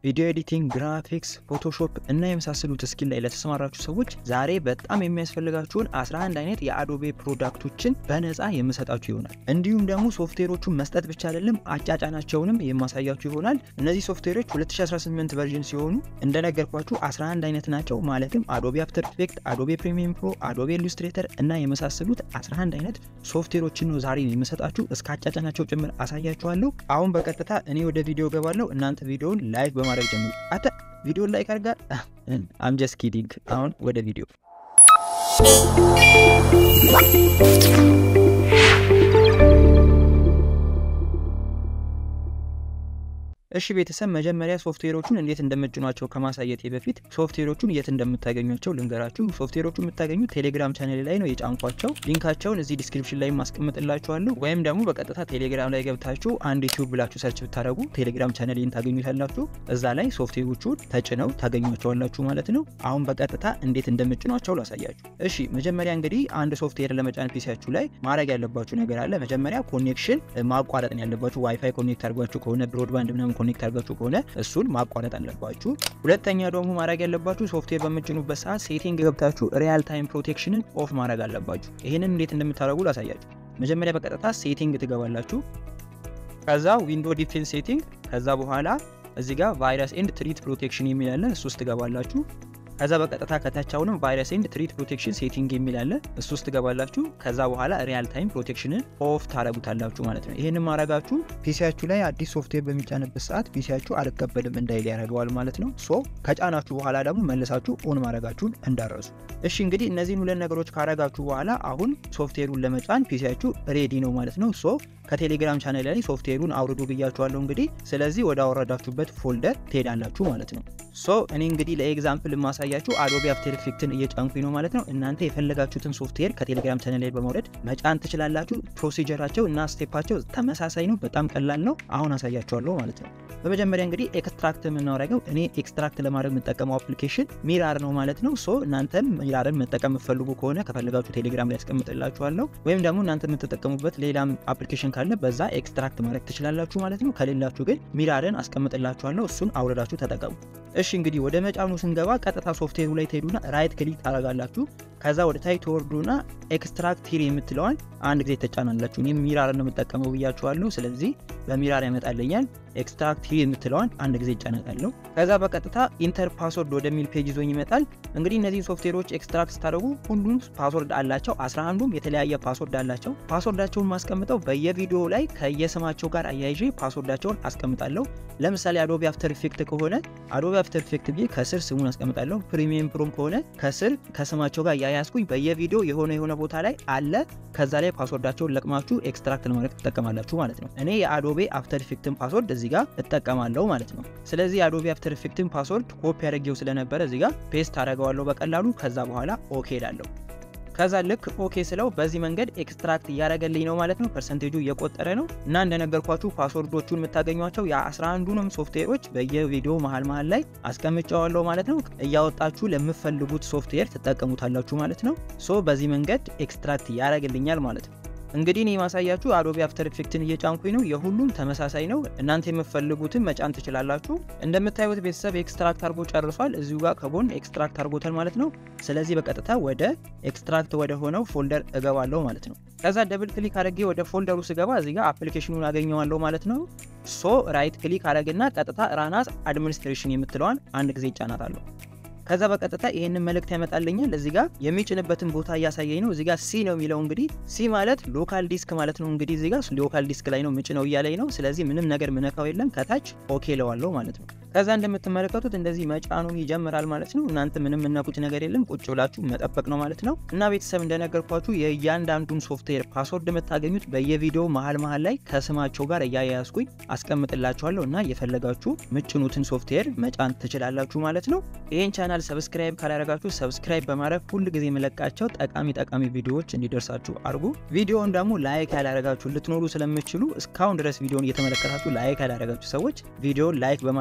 ቪዲዮ ኤዲቲንግ፣ ግራፊክስ፣ ፎቶሾፕ እና የመሳሰሉት ስኪል ላይ ለተሰማራችሁ ሰዎች ዛሬ በጣም የሚያስፈልጋችሁን 11 አይነት የአዶቤ ፕሮዳክቶችን በነፃ የምሰጣችሁ ይሆናል። እንዲሁም ደግሞ ሶፍትዌሮቹን መስጠት ብቻ አይደለም አጫጫናቸውንም የማሳያችሁ ይሆናል። እነዚህ ሶፍትዌሮች 2018 ቨርዥን ሲሆኑ እንደነገርኳችሁ 11 አይነት ናቸው። ማለትም አዶቤ አፍተር ኢፌክት፣ አዶቤ ፕሪሚየም ፕሮ፣ አዶቤ ኢሉስትሬተር እና የመሳሰሉት 11 አይነት ሶፍትዌሮችን ነው ዛሬ የምሰጣችሁ። እስከ አጫጫናቸው ጭምር አሳያችኋለሁ። አሁን በቀጥታ እኔ ወደ ቪዲዮ ገባለሁ። እናንተ ቪዲዮውን ላይክ በማድረግ ጀምሩ። አተ ቪዲዮን ላይክ አድርጋ አም ጀስት ኪዲንግ። አሁን ወደ ቪዲዮ እሺ ቤተሰብ መጀመሪያ ሶፍትዌሮቹን እንዴት እንደምጭኗቸው ከማሳየቴ በፊት ሶፍትዌሮቹን የት እንደምታገኟቸው ልንገራችሁ። ሶፍትዌሮቹ የምታገኙት ቴሌግራም ቻኔል ላይ ነው የጫንኳቸው። ሊንካቸውን እዚህ ዲስክሪፕሽን ላይ ማስቀምጥላችኋለሁ። ወይም ደግሞ በቀጥታ ቴሌግራም ላይ ገብታችሁ አንድ ዩቲዩብ ብላችሁ ሰርች ብታደረጉ ቴሌግራም ቻኔልን ታገኙታላችሁ። እዛ ላይ ሶፍትዌሮቹን ተጭነው ታገኟቸዋላችሁ ማለት ነው። አሁን በቀጥታ እንዴት እንደምጭኗቸው ላሳያችሁ። እሺ መጀመሪያ እንግዲህ አንድ ሶፍትዌር ለመጫን ፒሲያችሁ ላይ ማድረግ ያለባችሁ ነገር አለ። መጀመሪያ ኮኔክሽን ማቋረጥ ነው ያለባችሁ። ዋይፋይ ኮኔክት አድርጓችሁ ከሆነ ብሮድባንድ ምናምን ኮኔክት አድርጋችሁ ከሆነ እሱን ማቋረጥ አለባችሁ። ሁለተኛ ደግሞ ማድረግ ያለባችሁ ሶፍትዌር በምጭኑበት ሰዓት ሴቲንግ ገብታችሁ ሪያል ታይም ፕሮቴክሽንን ኦፍ ማድረግ አለባችሁ። ይህንን እንዴት እንደምታደርጉ ላሳያችሁ። መጀመሪያ በቀጥታ ሴቲንግ ትገባላችሁ። ከዛ ዊንዶ ዲፌንስ ሴቲንግ፣ ከዛ በኋላ እዚህ ጋር ቫይረስ ኤንድ ትሪት ፕሮቴክሽን የሚል አለ። እሱ ውስጥ ትገባላችሁ። ከዛ በቀጥታ ከታች አሁንም ቫይረስ ኤንድ ትሪት ፕሮቴክሽን ሴቲንግ የሚል አለ። እሱ ውስጥ ትገባላችሁ። ከዛ በኋላ ሪያል ታይም ፕሮቴክሽንን ኦፍ ታረጉታላችሁ ማለት ነው። ይህንን ማድረጋችሁ ፒሲያችሁ ላይ አዲስ ሶፍትዌር በሚጫንበት ሰዓት ፒሲያችሁ አልቀበልም እንዳይል ያደርገዋል ማለት ነው። ሶ ከጫናችሁ በኋላ ደግሞ መልሳችሁ ኦን ማድረጋችሁን እንዳረሱ። እሺ እንግዲህ እነዚህን ሁለት ነገሮች ካረጋችሁ በኋላ አሁን ሶፍትዌሩን ለመጫን ፒሲያችሁ ሬዲ ነው ማለት ነው። ሶ ከቴሌግራም ቻናል ላይ ሶፍትዌሩን አውርዱ ብያችኋለሁ። እንግዲህ ስለዚህ ወደ አወረዳችሁበት ፎልደር ትሄዳላችሁ ማለት ነው። ሶ እኔ እንግዲህ ለኤግዛምፕል የማሳያችሁ አዶቤ አፍተር ኢፌክትን እየጫንኩኝ ነው ማለት ነው። እናንተ የፈለጋችሁትን ሶፍትዌር ከቴሌግራም ቻናል ላይ በማውረድ መጫን ትችላላችሁ። ፕሮሲጀራቸው እና ስቴፓቸው ተመሳሳይ ነው። በጣም ቀላል ነው። አሁን አሳያችኋለሁ ማለት ነው። በመጀመሪያ እንግዲህ ኤክስትራክት የምናደርገው እኔ ኤክስትራክት ለማድረግ የምጠቀመው አፕሊኬሽን ሚራር ነው ማለት ነው። ሶ እናንተም ሚራርን መጠቀም የምትፈልጉ ከሆነ ከፈለጋችሁ ቴሌግራም ላይ ያስቀምጥላችኋለሁ። ወይም ደግሞ እናንተ የምትጠቀሙበት ሌላም አፕሊኬሽን ካለ በዛ ኤክስትራክት ማድረግ ትችላላችሁ ማለት ነው። ከሌላችሁ ግን ሚራርን አስቀምጥላችኋለሁ። እሱን አውረዳችሁ ተጠቀሙ። እሺ እንግዲህ ወደ መጫኑ ስንገባ ቀጥታ ሶፍትዌሩ ላይ ትሄዱና ራይት ክሊክ ታደርጋላችሁ። ከዛ ወደ ታይ ተወርዱና ኤክስትራክት ሂር የምትለዋን አንድ ጊዜ ተጫናላችሁ። እኔም ሚራር ነው የምጠቀመው ብያችኋለሁ። ስለዚህ በሚራር ያመጣልኛል። ኤክስትራክት ሂር የምትለዋን አንድ ጊዜ ይጫነቃለሁ። ከዛ በቀጥታ ኢንተር ፓስወርድ ወደሚል ፔጅ ይዞኝ ይመጣል። እንግዲህ እነዚህ ሶፍትዌሮች ኤክስትራክት ስታደርጉ ሁሉም ፓስወርድ አላቸው። 11ዱም የተለያየ ፓስወርድ አላቸው። ፓስወርዳቸውን ማስቀምጠው በየቪዲዮ ላይ ከየስማቸው ጋር አያይዤ ፓስወርዳቸውን አስቀምጣለሁ። ለምሳሌ አዶቢ አፍተር ኢፌክት ከሆነ አዶቢ አፍተር ኢፌክት ብዬ ከስር ስሙን አስቀምጣለሁ። ፕሪሚየም ፕሮም ከሆነ ከስር ከስማቸው ጋር ያያዝኩኝ በየቪዲዮ የሆነ የሆነ ቦታ ላይ አለ። ከዛ ላይ ፓስወርዳቸውን ለቅማችሁ ኤክስትራክት ለማድረግ ትጠቀማላችሁ ማለት ነው። እኔ የአዶቤ አፍተር ኢፌክትን ፓስወርድ እዚህ ጋር እጠቀማለሁ ማለት ነው። ስለዚህ የአዶቤ አፍተር ኢፌክትን ፓስወርድ ኮፒ አድርጌው ስለነበረ እዚህ ጋር ፔስት አደርገዋለሁ በቀላሉ። ከዛ በኋላ ኦኬ ላለሁ ከዛ ልክ ኦኬ ስለው በዚህ መንገድ ኤክስትራክት እያደረገልኝ ነው ማለት ነው። ፐርሰንቴጁ እየቆጠረ ነው እና እንደነገርኳችሁ ፓስወርዶቹን የምታገኟቸው የ11ዱንም ሶፍትዌሮች በየቪዲዮ መሀል መሀል ላይ አስቀምጨዋለሁ ማለት ነው። እያወጣችሁ ለምፈልጉት ሶፍትዌር ትጠቀሙታላችሁ ማለት ነው። ሶ በዚህ መንገድ ኤክስትራክት ያደረግልኛል ማለት ነው። እንግዲህ እኔ የማሳያችሁ አዶቤ አፍተር ኢፌክትን እየጫንኩኝ ነው። የሁሉም ተመሳሳይ ነው። እናንተ የምትፈልጉትን መጫን ትችላላችሁ። እንደምታዩት ቤተሰብ ኤክስትራክት አድርጎ ጨርሷል። እዚሁ ጋር ከጎን ኤክስትራክት አድርጎታል ማለት ነው። ስለዚህ በቀጥታ ወደ ኤክስትራክት ወደ ሆነው ፎልደር እገባለሁ ማለት ነው። ከዛ ደብል ክሊክ አድርጌ ወደ ፎልደሩ ስገባ እዚህ ጋር አፕሊኬሽኑን አገኘዋለሁ ማለት ነው። ሶ ራይት ክሊክ አድረግና ቀጥታ ራናስ አድሚኒስትሬሽን የምትለዋን አንድ ጊዜ ይጫናታለሁ። ከዛ በቀጥታ ይሄንን መልእክት ያመጣልኛል። እዚህ ጋር የሚጭንበትን ቦታ እያሳየኝ ነው። እዚህ ጋር ሲ ነው የሚለው እንግዲህ ሲ ማለት ሎካል ዲስክ ማለት ነው። እንግዲህ እዚህ ጋር ሎካል ዲስክ ላይ ነው ምጭ ነው እያለኝ ነው። ስለዚህ ምንም ነገር ምነካው የለም ከታች ኦኬ ለዋለው ማለት ነው። ከዛ እንደምትመለከቱት እንደዚህ መጫኑን ይጀምራል ማለት ነው። እናንተ ምንም የምናቁት ነገር የለም ቁጭ ብላችሁ መጠበቅ ነው ማለት ነው። እና ቤተሰብ እንደነገርኳችሁ የእያንዳንዱን ሶፍትዌር ፓስወርድ የምታገኙት በየቪዲዮ መሀል መሀል ላይ ከስማቸው ጋር እያያያዝኩኝ አስቀምጥላችኋለሁ እና የፈለጋችሁ ምጭኑትን ሶፍትዌር መጫን ትችላላችሁ ማለት ነው። ይህን ቻናል ሰብስክራይብ ካላደረጋችሁ ሰብስክራይብ በማድረግ ሁል ጊዜ የመለቃቸው ጠቃሚ ጠቃሚ ቪዲዮዎች እንዲደርሳችሁ አድርጉ። ቪዲዮውን ደግሞ ላይክ ያላደረጋችሁ ልትኖሩ ስለምችሉ እስካሁን ድረስ ቪዲዮን እየተመለከታችሁ ላይክ ያላደረጋችሁ ሰዎች ቪዲዮን ላይክ በማድረግ ይሄ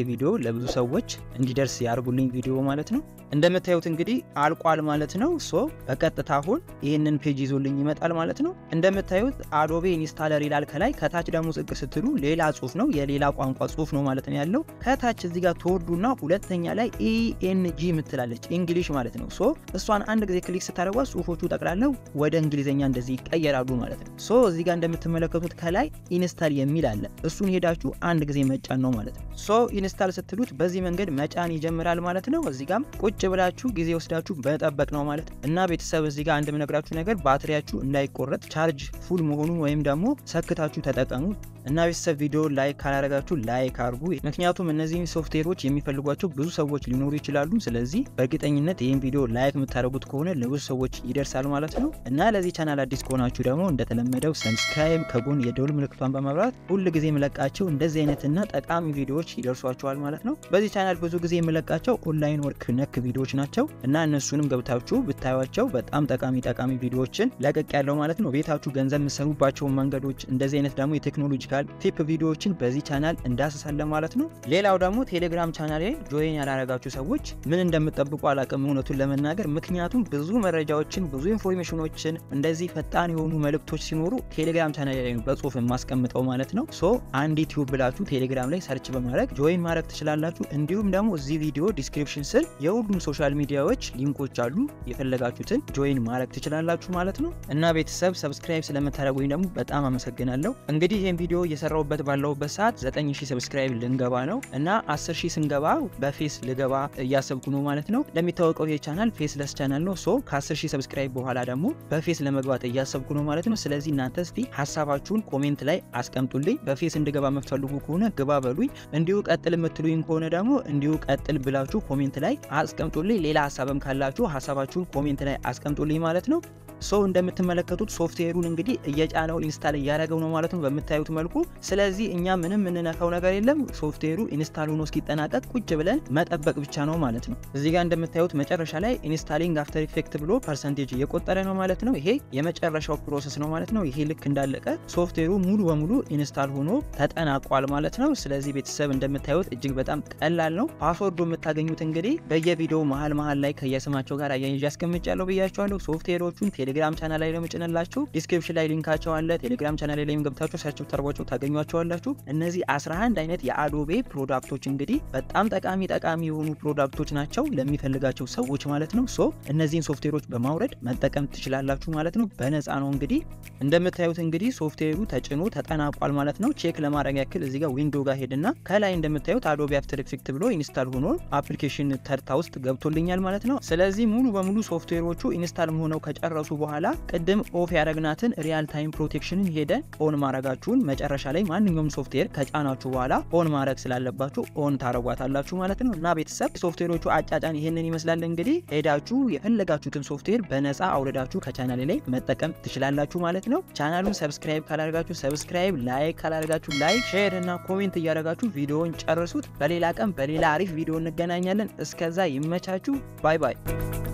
ቪዲዮ ለብዙ ሰዎች እንዲደርስ ያርጉልኝ ቪዲዮ ማለት ነው። እንደምታዩት እንግዲህ አልቋል ማለት ነው። ሶ በቀጥታ አሁን ይህንን ፔጅ ይዞልኝ ይመጣል ማለት ነው። እንደምታዩት አዶቤ ኢንስታለር ይላል ከላይ። ከታች ደግሞ ዝቅ ስትሉ ሌላ ጽሁፍ ነው፣ የሌላ ቋንቋ ጽሁፍ ነው ማለት ነው ያለው። ከታች እዚህ ጋር ትወርዱና ሁለተኛ ላይ ኢኤንጂ ምትላለች እንግሊሽ ማለት ነው። ሶ እሷን አንድ ጊዜ ክሊክ ስታደርጓት ጽሁፎቹ ጠቅላለው ወደ እንግሊዝኛ እንደዚህ ይቀየራሉ ማለት ነው። ሶ እዚህ ጋር እንደምትመለከቱት ከላይ ኢንስታል የሚል አለ። እሱን ሄዳችሁ አንድ ጊዜ መጫን ነው ማለት ነው። ሶ ኢንስታል ስትሉት በዚህ መንገድ መጫን ይጀምራል ማለት ነው። እዚህ ጋም ቁጭ ብላችሁ ጊዜ ወስዳችሁ መጠበቅ ነው ማለት ነው። እና ቤተሰብ እዚህ ጋር አንድ ምነግራችሁ ነገር ባትሪያችሁ እንዳይቆረጥ ቻርጅ ፉል መሆኑን ወይም ደግሞ ሰክታችሁ ተጠቀሙ። እና ቤተሰብ ቪዲዮ ላይክ ካላረጋችሁ ላይክ አርጉ። ምክንያቱም እነዚህ ሶፍትዌሮች የሚፈልጓቸው ብዙ ሰዎች ሊኖሩ ይችላሉ። ስለዚህ በእርግጠኝነት ይህን ቪዲዮ ላይክ የምታደርጉት ከሆነ ለብዙ ሰዎች ይደርሳል ማለት ነው። እና ለዚህ ቻናል አዲስ ከሆናችሁ ደግሞ እንደተለመደው ሰብስክራይብ፣ ከጎን የደውል ምልክቷን በመብራት ሁል ጊዜ የምለቃቸው እንደዚህ አይነትና ጠቃሚ ቪዲዮዎች ይደርሷችኋል ማለት ነው። በዚህ ቻናል ብዙ ጊዜ የምለቃቸው ኦንላይን ወርክ ነክ ቪዲዮዎች ናቸው እና እነሱንም ገብታችሁ ብታዩቸው በጣም ጠቃሚ ጠቃሚ ቪዲዮዎችን ለቀቅ ያለው ማለት ነው። ቤታችሁ ገንዘብ የምሰሩባቸውን መንገዶች እንደዚህ አይነት ደግሞ የቴክኖሎጂ ቲፕ ቪዲዮዎችን በዚህ ቻናል እንዳስሳለን ማለት ነው። ሌላው ደግሞ ቴሌግራም ቻናል ላይ ጆይን ያላረጋችሁ ሰዎች ምን እንደምጠብቁ አላቅም እውነቱን ለመናገር ምክንያቱም ብዙ መረጃዎችን ብዙ ኢንፎርሜሽኖችን እንደዚህ ፈጣን የሆኑ መልእክቶች ሲኖሩ ቴሌግራም ቻናል ላይ ነው በጽሁፍ የማስቀምጠው ማለት ነው። ሶ አንድ ዩቲዩብ ብላችሁ ቴሌግራም ላይ ሰርች በማድረግ ጆይን ማድረግ ትችላላችሁ። እንዲሁም ደግሞ እዚህ ቪዲዮ ዲስክሪፕሽን ስር የሁሉም ሶሻል ሚዲያዎች ሊንኮች አሉ። የፈለጋችሁትን ጆይን ማድረግ ትችላላችሁ ማለት ነው። እና ቤተሰብ ሰብስክራይብ ስለምታደረጉኝ ደግሞ በጣም አመሰግናለሁ። እንግዲህ ይህን ቪዲዮ እየሰራሁበት ባለሁበት ሰዓት 9000 ሰብስክራይብ ልንገባ ነው እና 10000 ስንገባ በፌስ ልገባ እያሰብኩ ነው ማለት ነው። እንደሚታወቀው ይህ ቻናል ፌስለስ ቻናል ነው። ሶ ከ10000 ሰብስክራይብ በኋላ ደግሞ በፌስ ለመግባት እያሰብኩ ነው ማለት ነው። ስለዚህ እናንተ እስቲ ሀሳባችሁን ኮሜንት ላይ አስቀምጡልኝ። በፌስ እንድገባ የምትፈልጉ ከሆነ ግባ በሉኝ። እንዲሁ ቀጥል የምትሉኝ ከሆነ ደግሞ እንዲሁ ቀጥል ብላችሁ ኮሜንት ላይ አስቀምጡልኝ። ሌላ ሀሳብም ካላችሁ ሀሳባችሁን ኮሜንት ላይ አስቀምጡልኝ ማለት ነው። ሶ እንደምትመለከቱት ሶፍትዌሩን እንግዲህ እየጫነው ኢንስታል እያደረገው ነው ማለት ነው በምታዩት መልኩ። ስለዚህ እኛ ምንም የምንነካው ነገር የለም። ሶፍትዌሩ ኢንስታል ሆኖ እስኪጠናቀቅ ቁጭ ብለን መጠበቅ ብቻ ነው ማለት ነው። እዚህ ጋር እንደምታዩት መጨረሻ ላይ ኢንስታሊንግ አፍተር ኢፌክት ብሎ ፐርሰንቴጅ እየቆጠረ ነው ማለት ነው። ይሄ የመጨረሻው ፕሮሰስ ነው ማለት ነው። ይሄ ልክ እንዳለቀ ሶፍትዌሩ ሙሉ በሙሉ ኢንስታል ሆኖ ተጠናቋል ማለት ነው። ስለዚህ ቤተሰብ እንደምታዩት እጅግ በጣም ቀላል ነው። ፓስወርዱ የምታገኙት እንግዲህ በየቪዲዮው መሀል መሀል ላይ ከየስማቸው ጋር አያይዤ አስቀምጫለሁ ብያቸዋለሁ። ሶፍትዌሮቹን ቴሌግራም ቻናል ላይ ነው የምጭንላችሁ። ዲስክሪፕሽን ላይ ሊንካቸው አለ። ቴሌግራም ቻናል ላይ ገብታችሁ ሰርች ብታደርጓቸው ታገኟቸዋላችሁ። እነዚህ 11 አይነት የአዶቤ ፕሮዳክቶች እንግዲህ በጣም ጠቃሚ ጠቃሚ የሆኑ ፕሮዳክቶች ናቸው ለሚፈልጋቸው ሰዎች ማለት ነው። ሶ እነዚህን ሶፍትዌሮች በማውረድ መጠቀም ትችላላችሁ ማለት ነው። በነፃ ነው እንግዲህ እንደምታዩት እንግዲህ ሶፍትዌሩ ተጭኖ ተጠናቋል ማለት ነው። ቼክ ለማድረግ ያክል እዚህ ጋር ዊንዶ ጋር ሄድና ከላይ እንደምታዩት አዶቤ አፍተር ኢፌክት ብሎ ኢንስታል ሆኖ አፕሊኬሽን ተርታ ውስጥ ገብቶልኛል ማለት ነው። ስለዚህ ሙሉ በሙሉ ሶፍትዌሮቹ ኢንስታል ሆነው ከጨረሱ በኋላ ቅድም ኦፍ ያደረግናትን ሪያል ታይም ፕሮቴክሽንን ሄደን ኦን ማድረጋችሁን መጨረሻ ላይ ማንኛውም ሶፍትዌር ከጫናችሁ በኋላ ኦን ማድረግ ስላለባችሁ ኦን ታደረጓታላችሁ ማለት ነው። እና ቤተሰብ ሶፍትዌሮቹ አጫጫን ይህንን ይመስላል። እንግዲህ ሄዳችሁ የፈለጋችሁትን ሶፍትዌር በነፃ አውርዳችሁ ከቻናል ላይ መጠቀም ትችላላችሁ ማለት ነው። ቻናሉን ሰብስክራይብ ካላደርጋችሁ ሰብስክራይብ፣ ላይክ ካላደርጋችሁ ላይክ፣ ሼር እና ኮሜንት እያደረጋችሁ ቪዲዮውን ጨርሱት። በሌላ ቀን በሌላ አሪፍ ቪዲዮ እንገናኛለን። እስከዛ ይመቻችሁ። ባይ ባይ።